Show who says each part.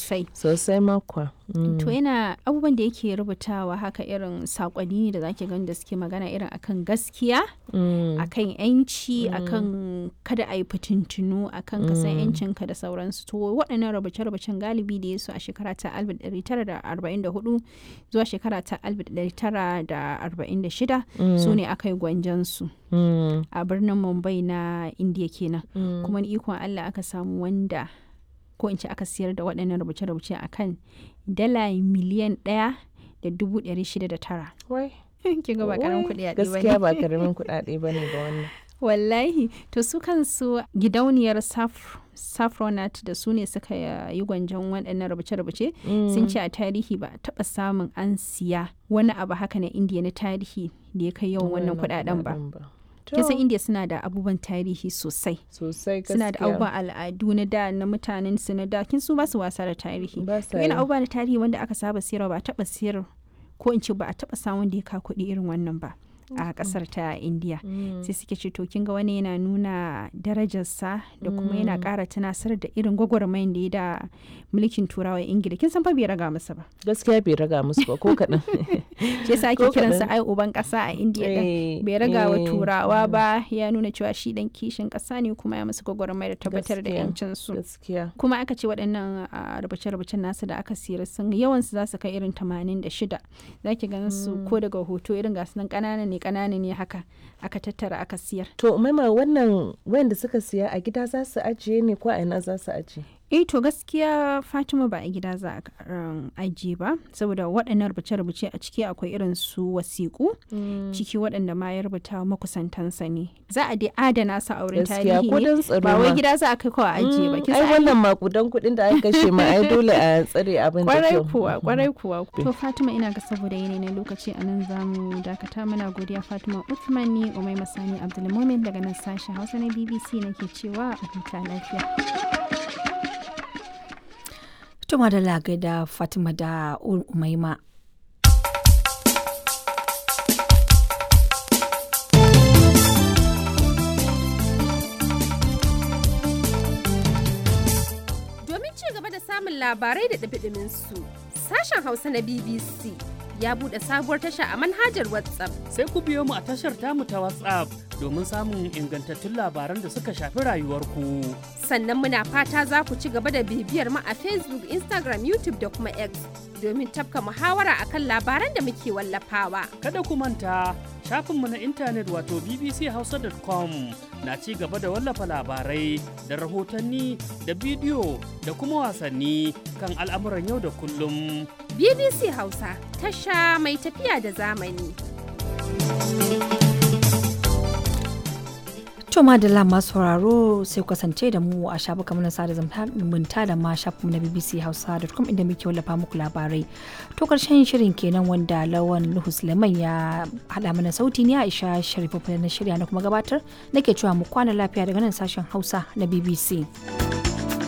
Speaker 1: sosai
Speaker 2: sosai makwa
Speaker 1: to yana abubuwan da yake rubutawa haka irin sakonni ne da zaki gani da suke magana irin akan gaskiya akan yanci akan kada a yi fitintunu akan kasan yancinka da sauransu to waɗannan rubuce-rubucen galibi da ya su a shekara ta 1944 zuwa shekara ta 1946 su ne aka yi gwanjansu a birnin mumbai na indiya kenan kuma ni ikon allah aka samu wanda ko in ce aka siyar da waɗannan rubuce-rubuce a kan dala miliyan ɗaya da dubu ɗari shida da tara. Kin ga ba karamin kuɗi ba
Speaker 2: Gaskiya ba karamin kuɗaɗe ba ne ba wannan.
Speaker 1: Wallahi, to su kansu gidauniyar Safronat da su ne suka yi gwanjon waɗannan rubuce-rubuce sun ce a tarihi ba a taɓa samun an siya wani abu haka na indiya na tarihi da ya kai yawan wannan kuɗaɗen ba. kisan india suna da abubuwan tarihi sosai
Speaker 2: sosai
Speaker 1: suna da abubuwan al'adu na da na mutanen su na da kin su ba su wasa da tarihi
Speaker 2: Ba sa
Speaker 1: yana
Speaker 2: yi.
Speaker 1: abubuwa na tarihi wanda aka saba siyarwa ba a taba siyar ko in ce ba a taba samun da ya ka kuɗi irin wannan ba a kasar ta india sai suke ce to kin ga wani yana nuna darajarsa da kuma yana ƙara tunasar da irin gwagwarmayin da ya da mulkin turawa ingila kin san fa bai raga masa ba
Speaker 2: Gaskiya bai raga musu ba ko kaɗan.
Speaker 1: shi yasa ake
Speaker 2: Ko
Speaker 1: kiransa
Speaker 2: kaɗan.
Speaker 1: ai uban ƙasa a india din
Speaker 2: Eh,
Speaker 1: bai raga wa
Speaker 2: eh,
Speaker 1: turawa ba ya nuna cewa shi dan kishin ƙasa ne kuma ya musu gwagwarmaya da tabbatar da
Speaker 2: Gaskiya.
Speaker 1: yancin su
Speaker 2: Gaskiya.
Speaker 1: kuma aka ce waɗannan a rubuce-rubucen nasu da aka siyar sun yawansu za su kai irin 86 za ki ganin su ko daga hoto irin gasu nan ƙanana ne ƙanana ne haka aka tattara aka siyar
Speaker 2: To maima wannan wayanda suka siya a gida za su ajiye ne ko a ina za su ajiye?
Speaker 1: eh to gaskiya fatima ba a gida za a um, ajiye ba saboda waɗannan rubuce-rubuce a ciki akwai irin su wasiƙu ciki waɗanda ma ya rubuta wa makusantansa ne za a dai adana su a wurin
Speaker 2: Gaskiya
Speaker 1: tarihi
Speaker 2: ko
Speaker 1: ne
Speaker 2: don tsaro
Speaker 1: ba wai
Speaker 2: ma.
Speaker 1: gida za a kai kawai a ajiye ba
Speaker 2: Mm,
Speaker 1: kin
Speaker 2: ai
Speaker 1: san ai
Speaker 2: wannan makudan kuɗin da aka kashe ma ai dole a tsare abin da
Speaker 1: kwarai
Speaker 2: kyau.
Speaker 1: kuwa kwarai kuwa to fatima ina ga saboda yanayi na lokaci a nan zamu dakata mana godiya fatima uthman ni umai masani abdulmumin daga nan sashen hausa na bbc nake cewa a huta lafiya
Speaker 3: Tuma da lagai da Fatima da Umaima.
Speaker 4: Domin ci gaba da samun labarai da ɗumi su sashen Hausa na BBC ya buɗe sabuwar tasha a manhajar WhatsApp.
Speaker 5: sai ku biyo mu a tashar tamu ta WhatsApp domin samun ingantattun labaran da suka shafi rayuwarku.
Speaker 4: Sannan muna fata za ku ci gaba da bibiyar mu a Facebook, Instagram, YouTube da kuma X domin tafka muhawara akan labaran da muke wallafawa.
Speaker 5: Kada ku manta shafinmu na intanet wato bbchausa.com na ci gaba da wallafa labarai da rahotanni da bidiyo da kuma wasanni kan al'amuran yau da kullum.
Speaker 4: BBC Hausa, tasha mai tafiya da zamani.
Speaker 3: To madalla masu sauraro sai ku kasance da mu a shafukan na sada zumunta da ma shafinmu na BBC Hausa.com inda muke wallafa muku labarai. To karshen shirin kenan wanda Lawan Nuhu Suleiman ya haɗa mana sauti ne Aisha Sharifu na shirya na kuma gabatar nake cewa mu kwana lafiya daga nan sashen Hausa na BBC.